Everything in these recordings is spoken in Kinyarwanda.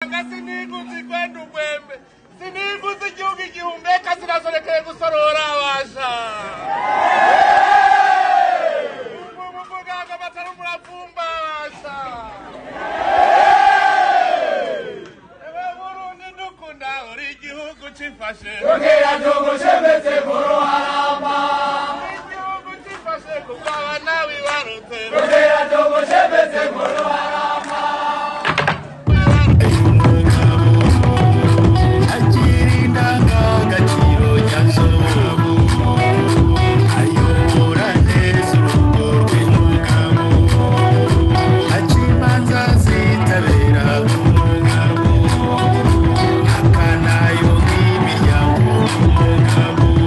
Anga siniguzi kwenda ubwembe siniguzi igihugu igihumeka sinasorekeye gusorora abasha muganga batari muravumba abasha ewe burundi ndukunda uri igihugu cifashe Tokera Togo shebetse boro haramba uri igihugu cifashe kuko abana wibarutse Tokera Togo shebetse boro haramba agira indangagaciro nyaz'umugabo ayobora neza urugo rw'umugabo aca imanza zitabera umugabo akanayunga imiryango umugabo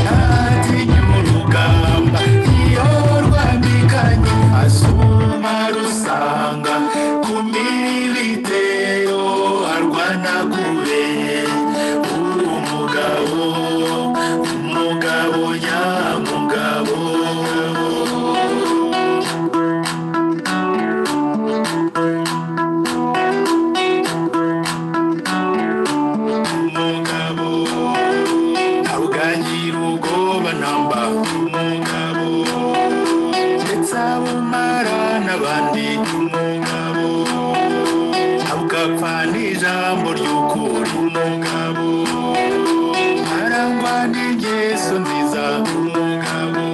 ntatinya urugamba iyo rwambikanye asuma rusanga ku miribitero arwanagure umugabo umugabo nyamugabo umugabo arugangira ubwoba namba umugabo ndetse abumara n'abandi umugabo abugapfa n'ijambo ry'ukuri umugabo arangwa n'ingeso nziza umugabo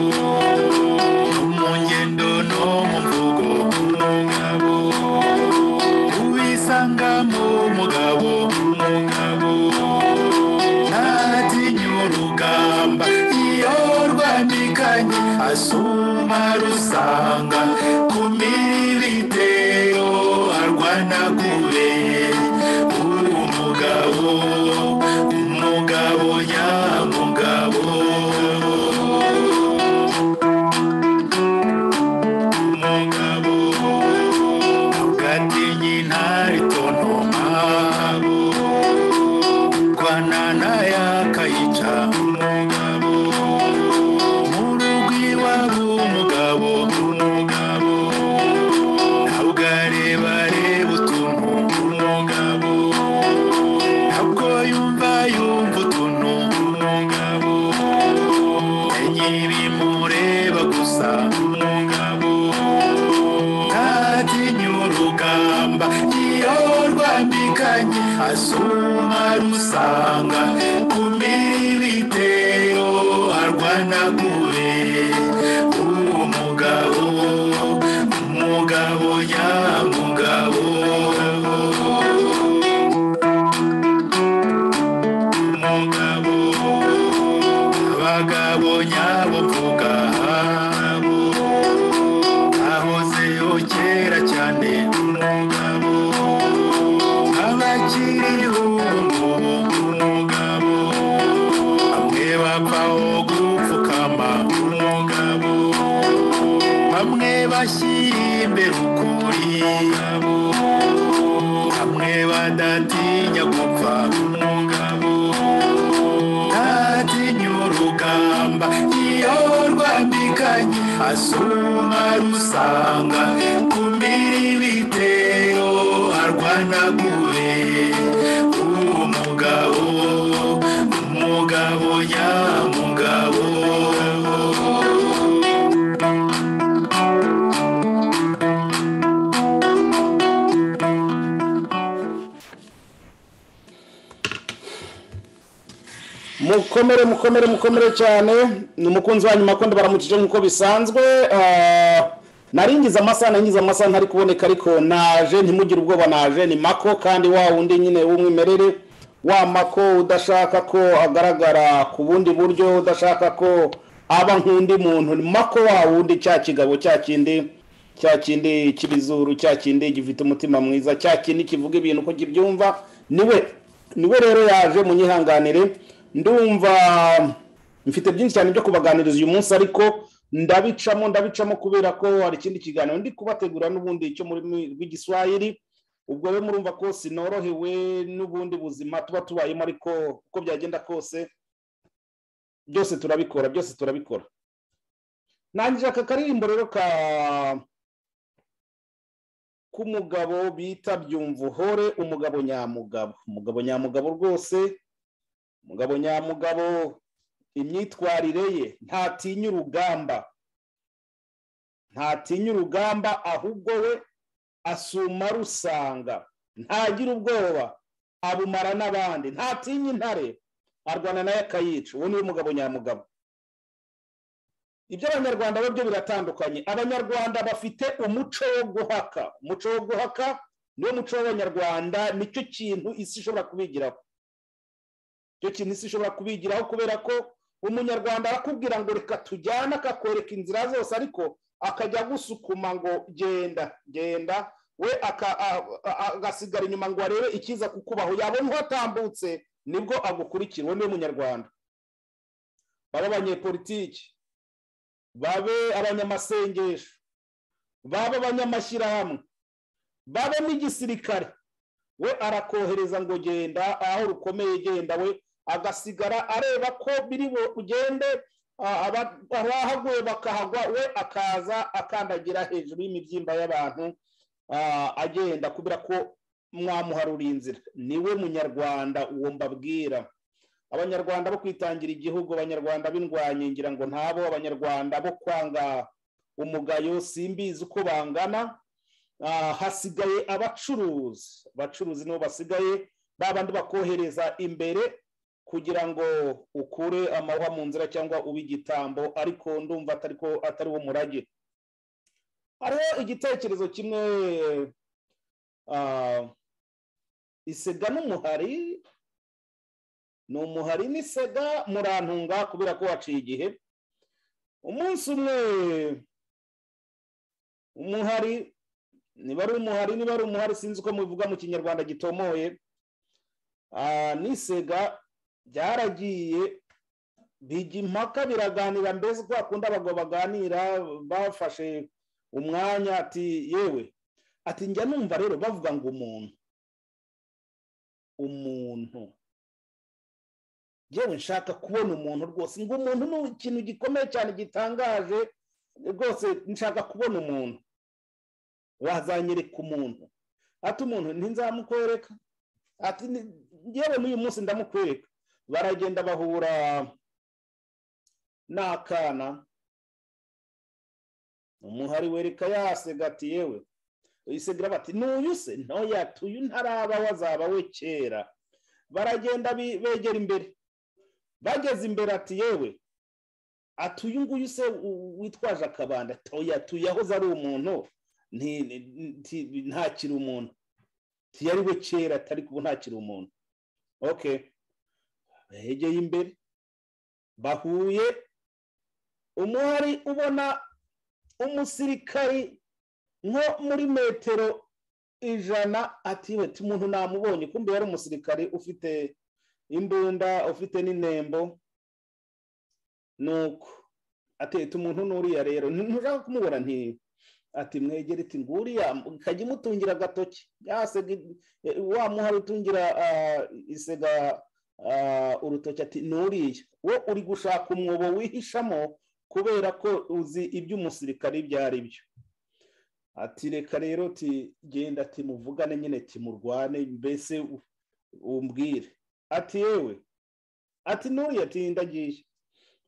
mu ngendo no mu mvugo umugabo ubisanga mu mugabo umugabo ntatinya urugamba iyo rwambikanye asuma rusanga ku miribitero arwanagure umugabo umugabo nyamugabo umugabo ugatinya intare itontoma rwanana yakayica umugabo mu rugo iwabo umugabo umugabo ntabwo areba areba utuntu umugabo ntabwo yumva yumva utuntu umugabo enye ibimureba gusa umugabo ntatinya urugamba iyo rwambikanye asuma rusanga ku miribitero arwanagure umugabo umugabo nyamugabo umugabo abagabo nyabo mvuga ahozeho kera cyane umugabo abakiriho umugabo bamwe bapfaho gupfukama umugabo bamwe bashyira imbere ukuri umugabo bamwe badatinya gupfa umugabo ntatinya urugamba iyo rwambikanye asuma rusanga ku miribitero arwanagure umugabo umugabo nyamugabo mukomere mukomere mukomere cyane ni umukunzi wa nyuma akunda baramukije nk'uko bisanzwe Ah, naringize amasaha naringize amasaha ntari kuboneka ariko naje ntimugire ubwoba naje ni mako kandi wa wundi nyine w'umwimerere wa mako udashaka ko agaragara ku bundi buryo udashaka ko aba nk'undi muntu ni mako wa wundi cya kigabo cya kindi cya kindi cy'ibizuru cya kindi gifite umutima mwiza cya kindi kivuga ibintu uko kibyumva niwe niwe rero yaje munyihanganire ndumva mfite byinshi cyane byo kubaganiriza uyu munsi ariko ndabicamo ndabicamo kubera ko hari ikindi kiganiro ndi kubategura n'ubundi cyo muri rw'igiswahili ubwo rero murumva ko sinorohewe n'ubundi buzima tuba tubayemo ariko uko byagenda kose byose turabikora byose turabikora nangije aka karirimbo rero ka k'umugabo bita byumvuhore umugabo nyamugabo umugabo nyamugabo rwose umugabo nyamugabo imyitwarire ye ntatinya urugamba ntatinya urugamba ahubwo we asuma rusanga ntagira ubwoba abumara n'abandi ntatinya intare arwana nayo akayica uwo niwe mugabo nyamugabo iby'abanyarwanda bo byo biratandukanye abanyarwanda bafite umuco wo guhaka umuco wo guhaka niwo muco w'abanyarwanda nicyo kintu isi ishobora kubigiraho icyo kintu isi ishobora kubigiraho kubera ko umunyarwanda arakubwira ngo reka tujyane akakwereka inzira zose ariko akajya gusukuma ngo genda genda we aka- a- a- a- agasigara inyuma ngo arebe ikiza kukubaho yabona uhatambutse nibwo agukurikira uwo niwe munyarwanda baba abanyepolitiki babe abanyamasengesho babe abanyamashyirahamwe babe n'igisirikare we arakohereza ngo genda aho rukomeye genda we agasigara areba ko biri bugende ah, aba- abahaguye bakahagwa we akaza akandagira hejuru y'imibyimba y'abantu ah, agenda kubera ko mwamuharura inzira niwe munyarwanda uwo mbabwira abanyarwanda bo kwitangira igihugu abanyarwanda b'indwanyi ngira ngo ntabo abanyarwanda bo kwanga umugayo simbizi uko bangana Ah, hasigaye abacuruzi abacuruzi nibo basigaye ba bandi bakohereza imbere kugira ngo ukure amahwa mu nzira cyangwa ube igitambo ariko ndumva atari ko atari wo murage hariho igitekerezo kimwe ah, isega n'umuhari ni umuhari n'isega murantunga kubera ko waciye igihe umunsi umwe umuhari niba ari umuhari niba ari umuhari sinzi uko mubivuga mu kinyarwanda gitomoye ah, n'isega byaragiye bijya impaka biraganira mbese uko bakunda abagabo baganira bafashe umwanya ati yewe ati njya numva rero bavuga ngo umuntu umuntu yewe nshaka kubona umuntu rwose ngo umuntu ni ikintu gikomeye cyane gitangaje rwose nshaka kubona umuntu wazanyereka umuntu ati umuntu ntinzamukwereka ati ni- yewe n'uyu munsi ndamukwereka baragenda bahura n'akana umuhari wereka yasega ati yewe isegira bati n'uyu se ntoya tuyu ntaraba wazaba we kera baragenda bi- begera imbere bageze imbere ati yewe ati uyu nguyu se u- witwaje akabanda toya tuyahoze ari umuntu nti- ni- nti- ntakiri umuntu ntiyari we kera atari kuba ntakiri umuntu ok begeye imbere bahuye umuhari ubona umusirikari nko muri metero ijana ati we umuntu namubonye kumbe yari umusirikari ufite imbunda ufite n'inembo nuko ateta umuntu n'uriya rero ntushaka kumubona nti ati mwegere iti nguriya ikajya imutungira agatoki yasega i- e, wa muhari utungira ah, isega ah, urutoki ati n'uriya wo uri gushaka umwobo wihishamo kubera ko uzi iby'umusirikare ibyo ari byo ati reka rero ti genda ati muvugane nyine timurwane mbese u- umbwire ati yewe ati n'uriya ati ndagiye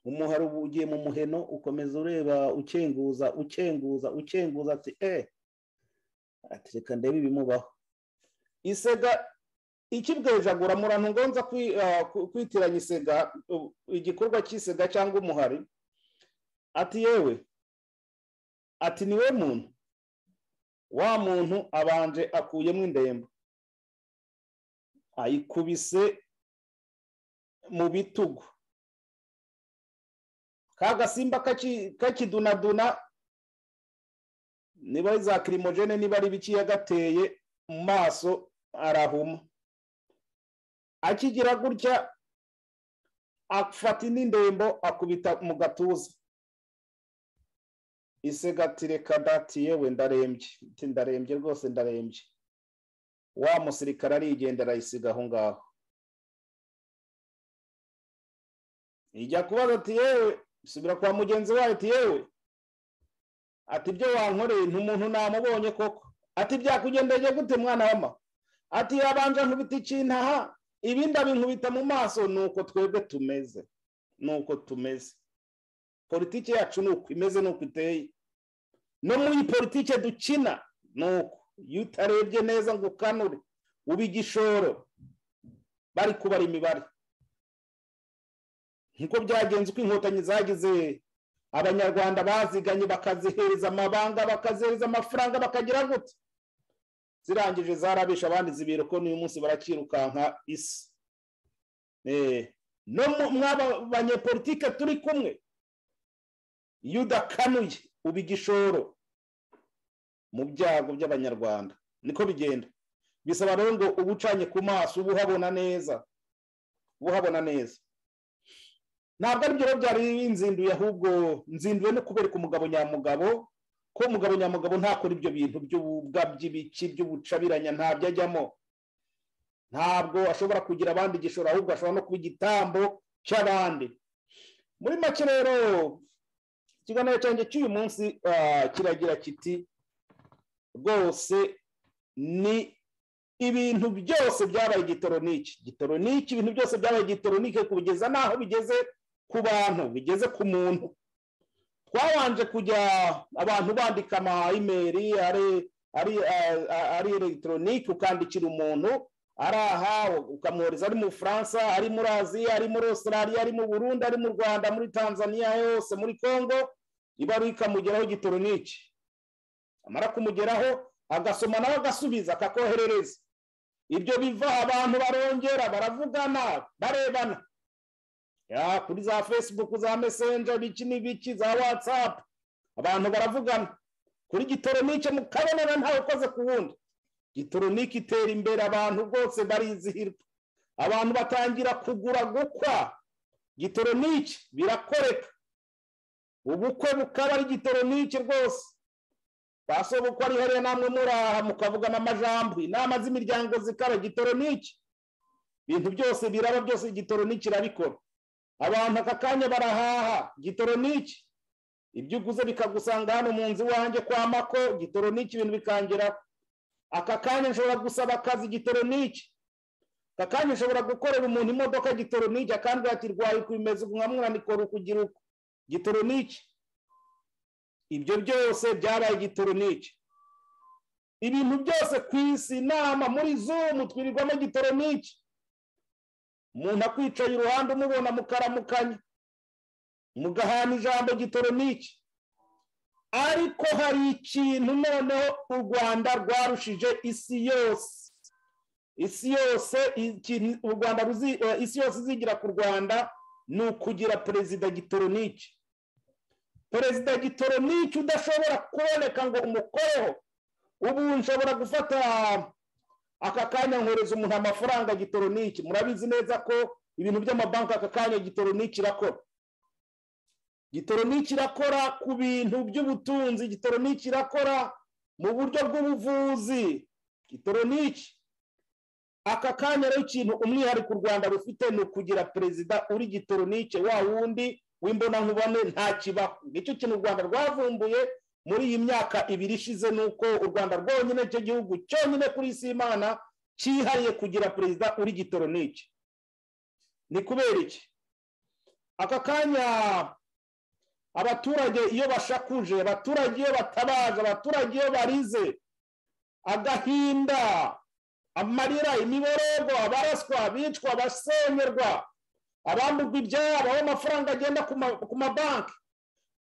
umuhari ubu ugiye mu muheno ukomeza ureba ukenguza ukenguza ukenguza ati eh ati reka ndebe ibimubaho isega ikibwejagura murano ngonza kwi- ah, ku- kwitiranya isega u- igikorwa cy'isega cyangwa umuhari ati yewe ati ni we muntu wa muntu abanje akuyemo indembo ayikubise mu bitugu ka gasimba kaki- kakidunaduna niba ari za kirimogene niba ari ibiki yagateye mu maso arahuma akigira gutya afata indi ndembo akubita mu gatuza isegatire kadati yewe ndarembye Ati, ndarembye rwose ndarembye wa musirikare arigenda arayisiga aho ngaho ijya kubaza ati yewe subira kwa mugenzi wawe ati yewe ati ibyo wankoreye nti umuntu namubonye koko ati byakugendeye gute mwana wa mama ati yabanje nkubita ikintaha ibindi abinkubita mu maso ni uko twebwe tumeze ni uko tumeze politiki yacu ni uko imeze ni uko iteye no muri politiki dukina ni uko iyo utarebye neza ngo ukanure uba igishoro bari kubara imibare nk'uko byagenze uko inkotanyi zagize abanyarwanda baziganye bakazihereza amabanga bakazihereza amafaranga bakagira gutya zirangije zarabisha abandi zibiro ko n'uyu munsi barakirukanka isi no mwaba banyepolitike turi kumwe iyo udakanuye uba igishoro mu byago by'abanyarwanda niko bigenda bisaba rero ngo uba ucanye ku maso uba uhabona neza uba uhabona neza ntabwo aribyo rero byari binzinduye ahubwo nzinduye no kubereka umugabo nyamugabo ko umugabo nyamugabo ntakora ibyo bintu by'ubugabyi ibiki by'ubucabiranya ntabyo ajyamo ntabwo ashobora kugira abandi igishoro ahubwo ashobora no kuba igitambo cy'abandi muri make rero ikiganiro cyanjye cy'uyu munsi kiragira kiti rwose ni ibintu byose byabaye igitoroniki gitoroniki ibintu byose byabaye igitoronike kubigeza n'aho bigeze ku bantu bigeze ku muntu twabanje kujya abantu bandika ama imeri ari elegitoronike ukandikira umuntu ari aha ukamwohereza ari mu bufaransa ari muri aziya ari muri Australia ari mu burundi ari mu rwanda muri tanzania yose muri congo ibaruwa ikamugeraho gitoroniki amara kumugeraho agasoma nawe agasubiza akakoherereza ibyo biva abantu barongera baravugana barebana ya kuri za fesibuku za mesenje biki n'ibiki za watsapu abantu baravugana kuri gitoronike mukabonera ntawe ukoze ku wundi gitoronike itera imbere abantu rwose barizihirwa abantu batangira kugura gukwa gitoronike birakoreka ubukwe bukaba ari gitoronike rwose basobukwa ari hariya namwe muraha mukavugana amajambo inama z'imiryango zikaba gitoronike ibintu byose biraba byose gitoronike irabikora abantu aka kanya barahaha gitoroniki ibyo uguze bikagusanga hano mu nzu iwanjye kwa mako gitoroniki ibintu bikangeraho aka kanya nshobora gusaba akazi gitoroniki aka kanya nshobora gukorera umuntu imodoka gitoroniki akandi ati rwaye kubimeze ubu nka mwanikora ukugira uko gitoroniki ibyo byose byabaye gitoroniki ibintu byose ku isi inama muri zumu twirirwamo gitoroniki umuntu akwicaye iruhande umubona mukaramukanya mugahana ijambo gitoroniki ariko hari ikintu noneho u rwanda rwarushije isi yose isi yose u rwanda isi yose izigira ku rwanda ni ukugira perezida gitoroniki perezida gitoroniki udashobora kuboneka ngo umukoreho ubu nshobora gufata aka kanya nkohereza umuntu amafaranga gitoroniki murabizi neza ko ibintu by'amabanki aka kanya gitoroniki irakora gitoroniki irakora ku bintu by'ubutunzi gitoroniki irakora mu buryo bw'ubuvuzi gitoroniki aka kanya rero ikintu umwihariko u rwanda rufite ni ukugira perezida uri gitoroniki wa wundi w'imbonankubone nta kibaho nicyo kintu u rwanda rwavumbuye muri iyi myaka ibiri ishize ni uko u rwanda rwonyine cyo gihugu cyonyine kuri isi y'imana cyihariye kugira perezida uri gitoroniki ni kubera iki aka kanya abaturage iyo bashakuje abaturage iyo batabaje abaturage iyo barize agahinda amarira imibororwa abaraswa abicwa abasengerwa abambugwa ibyabo aho amafaranga agenda ku mabanki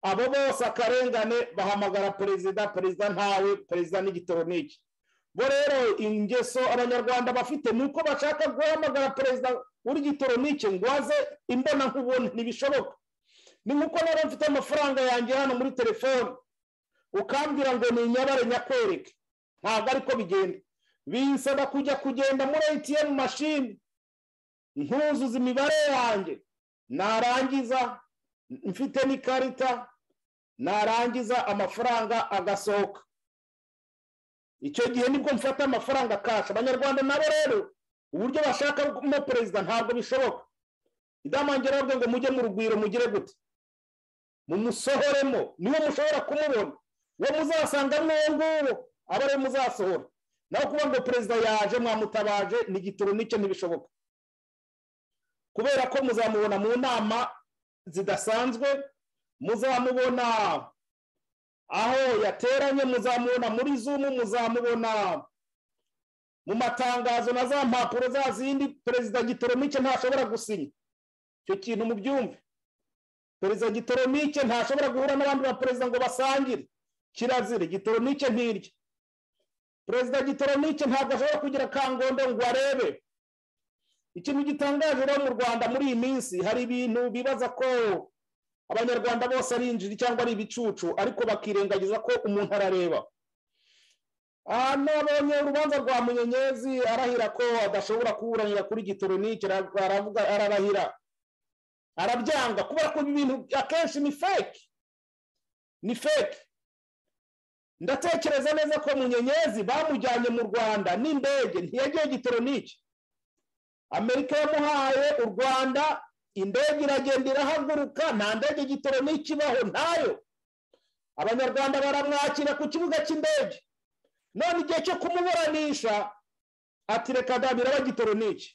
abo bose akarengane bahamagara perezida perezida ntawe perezida n'igitoroniki bo rero ingeso abanyarwanda bafite ni uko bashaka guhamagara perezida w'igitoroniki ngo aze imbona nkubone ntibishoboka ni nk'uko rero mfite amafaranga yanjye hano muri telefone ukambwira ngo ni inyabare nyakwereke ntabwo ariko bigenda binsaba kujya kugenda muri atm mashini ntuzuza imibare yanjye narangiza mfite n'ikarita narangiza amafaranga agasohoka icyo gihe nibwo mfata amafaranga kasha abanyarwanda nabo rero uburyo bashakamo perezida ntabwo bishoboka idamangira bavuga ngo mujye mu rugwiro mugire gute mumusohoremo niwe mushobora kumubona uwo muzasanga nguwo abo rero muzasohora naho kuba ngo perezida yaje mwamutabaje ni igitoro n'icyo ntibishoboka kubera ko muzamubona mu nama zidasanzwe muzamubona aho yateranye muzamubona muri zumu muzamubona mu matangazo na za mpapuro za zindi perezida gitoro n'icyo ntashobora gusinya icyo kintu mubyumve perezida gitoronike ntashobora guhura n'abandi ba perezida ngo basangire kirazira gitoronike ntirya perezida gitoronike ntabwo ashobora kugira kangondo ngo arebe ikintu gitangaje rero mu rwanda muri iyi minsi hari ibintu bibaza ko abanyarwanda bose ari injiji cyangwa ari ibicucu ariko bakirengagiza ko umuntu arareba aha nabonye urubanza rwa munyenyezi arahira ko adashobora kuburanira kuri gitoronike aravuga ararahira arabyanga kubera ko ibintu akenshi ni fake ni fake ndatekereza neza ko munyenyezi bamujyanye mu rwanda n'indege ntiyagiye gitoronike amerika yamuhaye u rwanda indege iragenda irahaguruka nta ndege gitoronike ibaho ntayo abanyarwanda baramwakira ku kibuga cy'indege none igihe cyo kumuburanisha ati reka dabira bagitoronike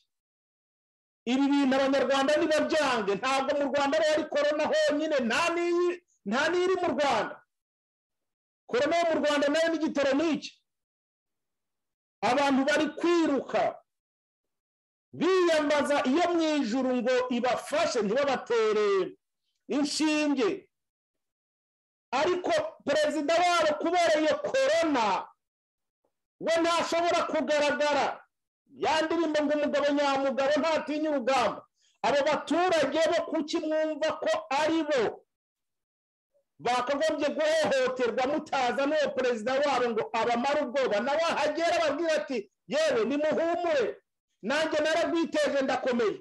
ibi bintu abanyarwanda ntibabyange ntabwo mu rwanda ariho ari korona honyine nta n'iyi nta n'iri mu rwanda korona yo mu rwanda nayo ni gitoronike abantu bari kwiruka biyambaza iyo mu ijuru ngo ibafashe ntibabatere inshinge ariko perezida wabo kubera iyo korona we ntashobora kugaragara ya ndirimbo ngo umugabo nyamugabo ntatinya urugamba abo baturage bo kuki mwumva ko ari bo bakagombye guhohoterwa mutaza n'uwo perezida wabo ngo abamare ubwoba nawe ahagera ababwira ati yewe nimuhumure nanjye naragwiteje ndakomeye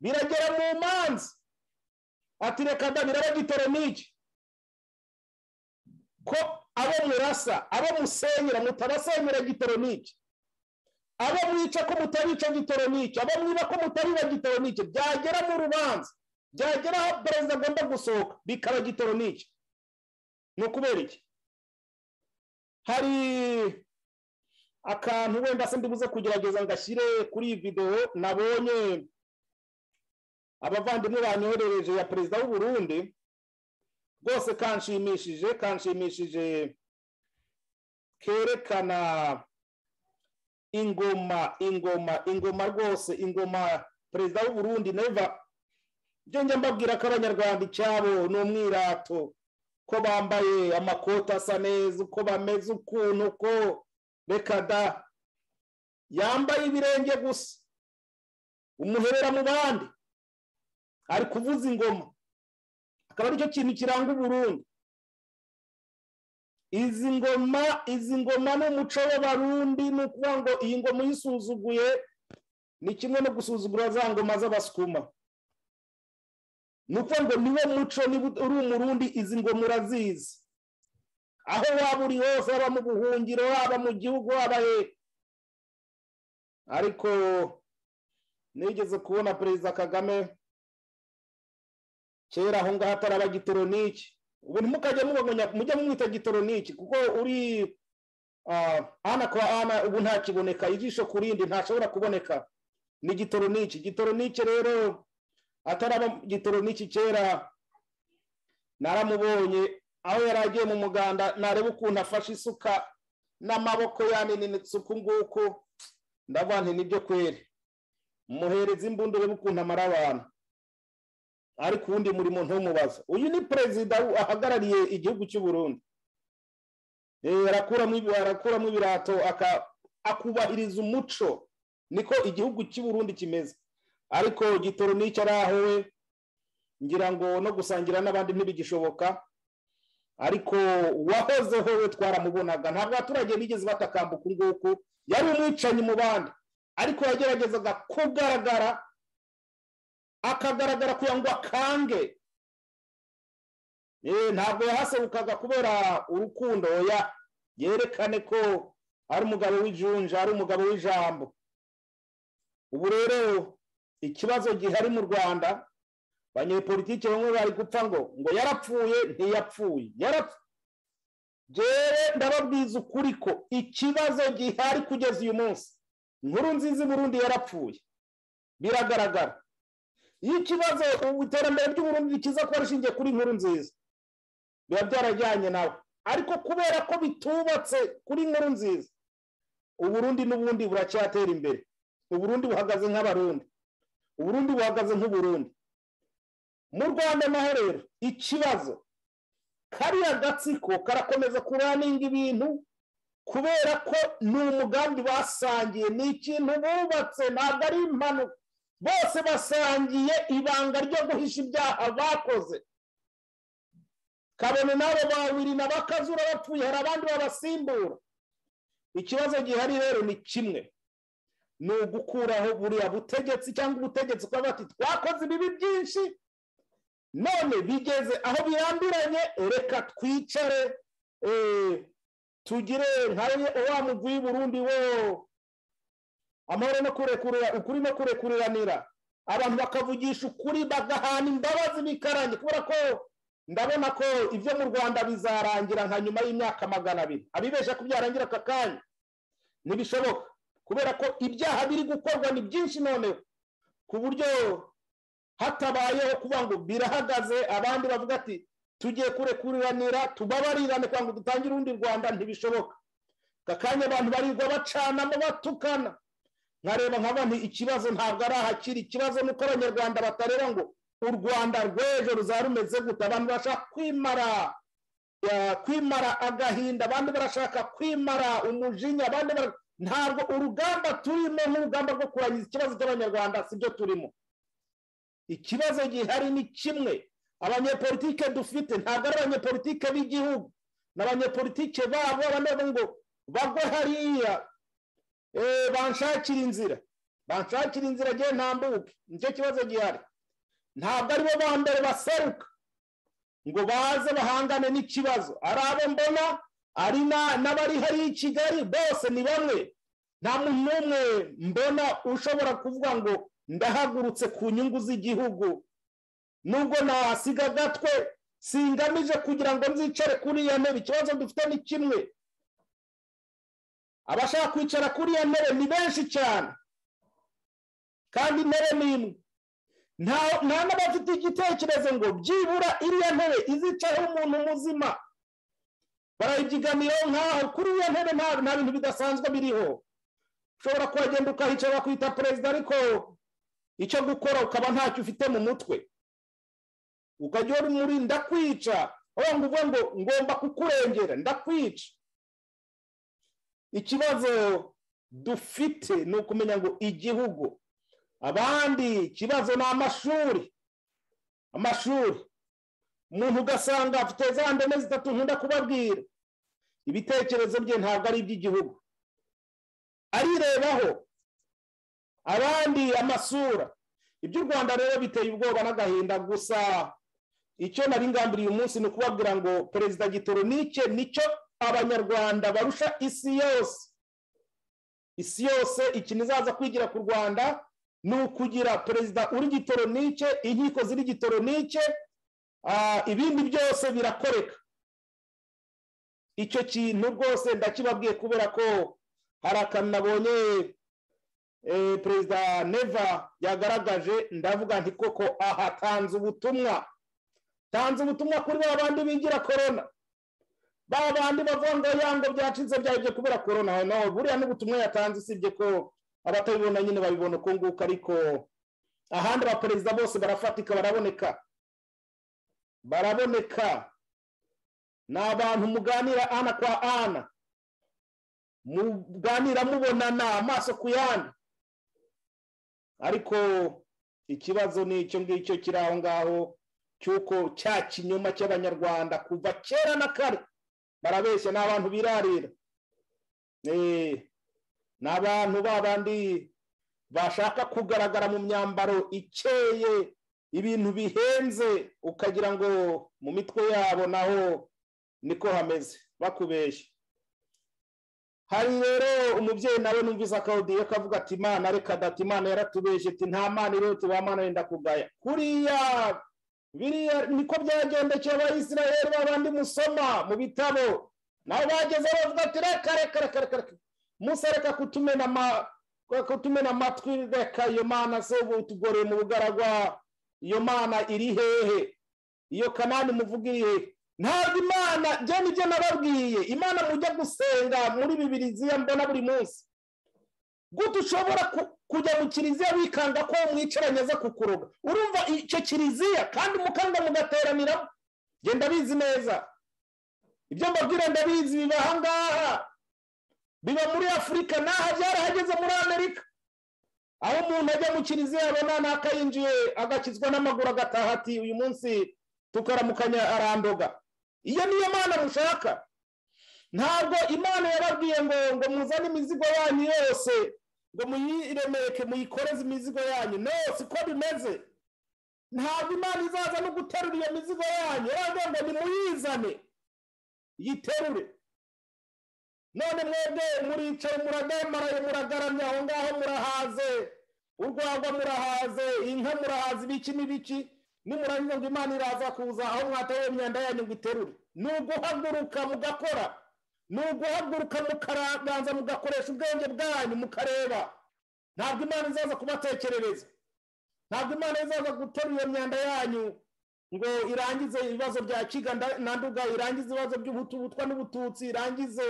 biragera mu manza ati reka ndabira bagitoroniki ko abo murasa abo musenyera mutabasenyera gitoroniki abo mwica ko mutabica gitoronike abo mwiba ko mutariba gitoronike byagera mu rubanza byagera aho perezida agomba gusohoka bikaba gitoronike ni ukubera iki hari akantu wenda se ndibuze kugerageza ngashyire kuri iyi videwo nabonye abavandimwe banyoherereje ya perezida w'u Burundi rwose kanshimishije kanshimishije kerekana ingoma ingoma ingoma rwose ingoma perezida w'u Burundi neva ibyo njya mbabwira ko abanyarwanda icyabo ni umwirato ko bambaye amakoti asa neza uko bameze ukuntu uko reka da yambaye ibirenge gusa umuherera mu bandi ari kuvuza ingoma akaba aricyo kintu kiranga u Burundi izi ngoma izi ngoma ni umuco w'abarundi ni ukuvuga ngo iyi ngoma uyisuzuguye ni kimwe no gusuzugura za ngoma z'abasukuma ni ukuvuga ngo niwe muco niba uri umurundi izi ngoma urazizi aho waba uri hose haba mu buhungiro haba mu gihugu haba he ariko nigeze kubona perezida kagame kera aho ngaho atari abagitoroniki ubu ntimukajya mubona mujya mumwita gitoroniki kuko uri ana kwa ana ubu ntakiboneka ijisho ku rindi ntashobora kuboneka ni gitoroniki gitoroniki rero ataraba gitoroniki kera naramubonye aho yari agiye mu muganda nareba ukuntu afashe isuka n'amaboko yaninitse uku nguku ndavuga nti nibyo kweri muhereza imbunda urebe ukuntu amara abantu ariko uwundi murimo ntumubaza uyu ni perezida ahagarariye igihugu cy'u Burundi arakuramo ibirato akubahiriza umuco niko igihugu cy'u Burundi kimeze ariko gitoronike ari aho we ngira ngo no gusangira n'abandi ntibigishoboka ariko uwahozeho we twaramubonaga ntabwo abaturage bigeze batakamba uku nguku yari umwicanyi mu bandi ariko yageragezaga kugaragara akagaragara kugira ngo akange ntabwo yahasebukaga kubera urukundo ya yerekane ko ari umugabo w'ijunja ari umugabo w'ijambo ubu rero ikibazo gihari mu rwanda abanyepolitike bamwe bari gupfa ngo ngo yarapfuye ntiyapfuye rero ndababwiza ukuri ko ikibazo gihari kugeza uyu munsi inkuru nziza i burundi yarapfuye biragaragara iyo ikibazo ubu iterambere ry'uburundi rikiza kuba rishingiye kuri inkuru nziza biba byarajyanye nawe ariko kubera ko bitubatse kuri inkuru nziza uburundi n'ubundi buracyatera imbere uburundi buhagaze nk'abarundi uburundi buhagaze nk'uburundi mu rwanda naho rero ikibazo kariya gatsiko karakomeza kuraninga ibintu kubera ko ni umugambi basangiye ni ikintu bubatse ntabwo ari impanuka bose basangiye ibanga ryo guhisha ibyaha bakoze kabone n'abo babiri na bakazura bapfuye hari abandi babasimbura ikibazo gihari rero ni kimwe ni ugukuraho buriya butegetsi cyangwa ubutegetsi kuba bati twakoze ibibi byinshi none bigeze aho birambiranye reka twicare eh, tugire nka wa mugwi burundi wo amahoro no kurekurira ukuri no kurekuriranira abantu bakavugisha ukuri bagahana imbabazi bikaranye kubera ko ndabona ko ibyo mu rwanda bizarangira nka nyuma y'imyaka magana abiri abibeshya ko byarangira aka kanya ntibishoboka kubera ko ibyaha biri gukorwa ni byinshi noneho ku buryo hatabayeho kuba ngo birahagaze abandi bavuga ati tugiye kurekuriranira tubabariranire kugira ngo dutangire urundi rwanda ntibishoboka aka kanya abantu barirwa bacanamo batukana nkareba nkabona ikibazo ntabwo ari ahakiri ikibazo ni uko abanyarwanda batareba ngo u rwanda rw'ejo ruzaba rumeze gute abantu bashaka kwimara ya, kwimara agahinda abandi barashaka kwimara umujinya abandi bara- ntabwo urugamba turimo nk'urugamba rwo kurangiza ikibazo cy'abanyarwanda sibyo turimo ikibazo gihari ni kimwe abanyepolitike dufite ntabwo ari abanyepolitike b'igihugu ni abanyepolitike babo bameze ngo bagwe hariya eh, banshakire inzira banshakire inzira agiye ntambuke nicyo kibazo gihari ntabwo aribo ba mbere baseruka ngo baze bahangane n'ikibazo ari abo mbona ari na- n'abari hariya i kigali bose ni bamwe nta muntu n'umwe mbona ushobora kuvuga ngo ndahagurutse ku nyungu z'igihugu nubwo nasiga agatwe singamije kugira ngo nzicare kuri iyo ntebe ikibazo dufite ni kimwe abashaka kwicara kuri iyo ntebe ni benshi cyane kandi intebe ni imwe nta nta n'abafite igitekerezo ngo byibura iriya ntebe izicayeho umuntu muzima barayibyiganiraho nkaho kuri iyo ntebe nta nta bintu bidasanzwe biriho ushobora kuhagenda ukahicara bakwita perezida ariko icyo gukora ukaba ntacyo ufite mu mutwe ukajya uri muri ndakwica aho ngo uvuge ngo ngomba kukurengera ndakwica ikibazo dufite ni ukumenya ngo igihugu abandi ikibazo ni amashuri amashuri umuntu ugasanga afite za ndeme zitatu nkunda kubabwira ibitekerezo bye ntabwo ari iby'igihugu arirebaho abandi amasura iby'u rwanda rero biteye ubwoba n'agahinda gusa icyo nari ngambiriye uyu munsi ni ukubabwira ngo perezida gitoronike nicyo abanyarwanda barusha isi yose isi yose ikintu izaza kwigira ku rwanda ni ukugira perezida uri gitoronike inkiko ziri gitoronike ah, ibindi byose birakoreka icyo kintu rwose ndakibabwiye kubera ko hari akantu nabonye eh, perezida neva yagaragaje ndavuga nti koko aha tanze ubutumwa tanze ubutumwa kuri ba bandi bigira korona ba bandi bavuga ngo yango byacitse byahebye kubera korona no buriya n'ubutumwa yatanze usibye ko abatabibona nyine babibona uko nguko ariko ahandi abaperezida bose barafatika baraboneka baraboneka ni abantu muganira ana kwa ana muganira mubonana amaso ku yandi ariko ikibazo ni icyo ngicyo kiri aho ngaho cy'uko cya kinyoma cy'abanyarwanda kuva kera na kare barabeshya ni abantu birarira Eh, ni abantu babandi bashaka kugaragara mu myambaro ikeye ibintu bihenze ukagira ngo mu mitwe yabo naho niko hameze bakubeshya hari rero umubyeyi nawe numvise akawudiyo kavuga ati imana reka dati imana yaratubeshye ati nta mana irota ba mana wenda kugaya kuriya biriya niko byagendekeye abayisiraheli babandi musoma mu bitabo nawe bageze bavuga ati reka reka reka reka reka musa reka kutumena ama kutumena amatwi reka iyo mana se ubu tugoreye mu bugaragwa iyo mana iri hehe iyo kanani muvuga iri hehe ntabwo imana njye nibyo nababwiye imana mujya gusenga muri bibiriziya mbona buri munsi gute ushobora ku- kujya mu kiliziya wikanga ko mwicaranye aza kukuroga urumva icyo kiliziya kandi mukanga mugateraniramo genda bizi neza ibyo mbabwira ndabizi biba ahangaha biba muri afurika n'aha byarahageze muri amerika aho umuntu ajya mu kiliziya abona n'akayinjiye agakizwa n'amaguru agataha ati uyu munsi tukaramukanya arandoga iyo niyo mana mushaka ntabwo imana yababwiye ngo ngo muzane imizigo yanyu yose ngo muyiremeke muyikoreze imizigo yanyu no siko bimeze ntabwo imana izaza no guterura iyo mizigo yanyu yaravuga ngo nimuyizane yiterure none mwebwe muricaye muradamaraye muragaramye aho ngaho murahaze urwagwa murahaze inka murahaze ibiki n'ibiki nimurangiza ngo imana iraza kuza aho mwataye imyanda yanyu ngo iterure ni uguhaguruka mugakora ni uguhaguruka mukaranganza mugakoresha ubwenge bwanyu mukareba ntabwo imana izaza kubatekerereza ntabwo imana izaza guterura iyo myanda yanyu ngo irangize ibibazo bya kiga nda- na nduga irangize ibibazo by'ubutubutwa n'ubututsi irangize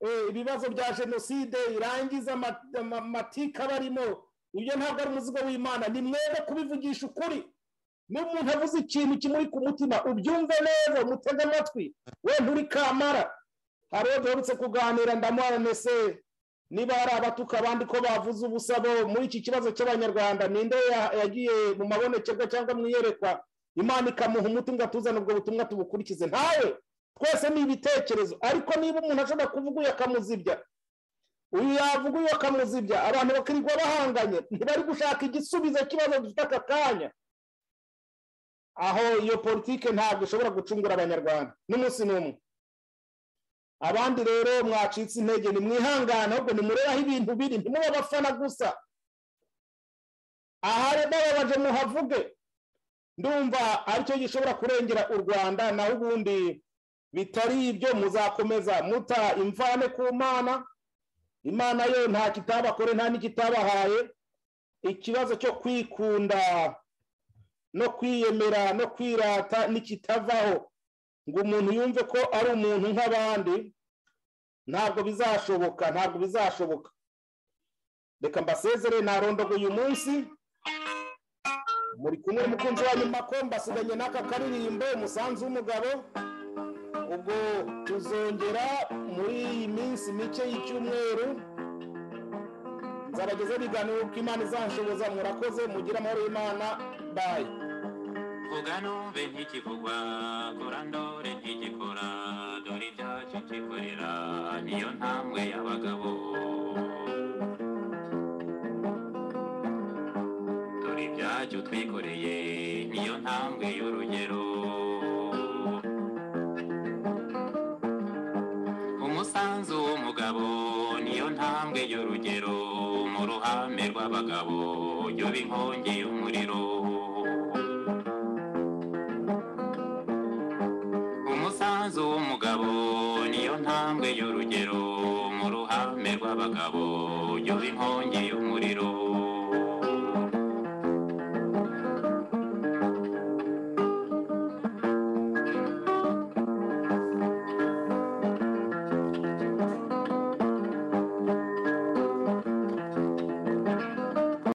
eh, ibibazo bya jenoside irangize ama- ama- amatika barimo ibyo ntabwo ari umuzigo w'imana ni mwebwe kubivugisha ukuri niba umuntu avuze ikintu kimuri ku mutima ubyumve neza umutege amatwi we nturi kamara hari uwo duherutse kuganira ndamuharane se niba hari abatuka abandi ko bavuze ubusabo muri iki kibazo cy'abanyarwanda ninde ya- yagiye mu mabonekerwa cyangwa mu iyerekwa imana ikamuha umuti ngo atuzane ubwo butumwa tubukurikize ntawe twese ni ibitekerezo ariko niba umuntu ashobora kuvuga uyu akamuzibya uyu yavuga uyu akamuzibya abantu bakirirwa bahanganye ntibari gushaka igisubizo cy'ikibazo dufite aka kanya aho iyo politike ntabwo ishobora gucungura abanyarwanda n'umunsi n'umwe abandi rero mwacitse intege nimwihangane ahubwo nimurebe aho ibintu biri ntimube abafana gusa ahari bababaje muhavuge ndumva aricyo gishobora kurengera u rwanda naho ubundi bitari ibyo muzakomeza muta imvane ku mana imana yo nta kitabakore nta n'ikitabahaye ikibazo cyo kwikunda no kwiyemera no kwirata n'ikitavaho ngo umuntu yumve ko ari umuntu nk'abandi ntabwo bizashoboka ntabwo bizashoboka reka mbasezere narondoga uyu munsi muri kumwe n'umukunzi wanyu makomba asiganye n'aka karirimbo umusanzu w'umugabo ubwo tuzongera muri iyi minsi mike y'icyumweru nzabagezeho ibiganiro uko imana izanshoboza murakoze mugire amahoro y'imana bayi vuga numve ntikivugwa kora ndore ntigikora dore ibyacu kikorera niyo ntambwe y'abagabo dore ibyacu twikoreye niyo ntambwe y'urugero umusanzu w'umugabo niyo ntambwe y'urugero mu ruhame rw'abagabo yo inkongi y'umuriro umusanzu w'umugabo niyo ntambwe y'urugero mu ruhame rw'abagabo yo inkongi y'umuriro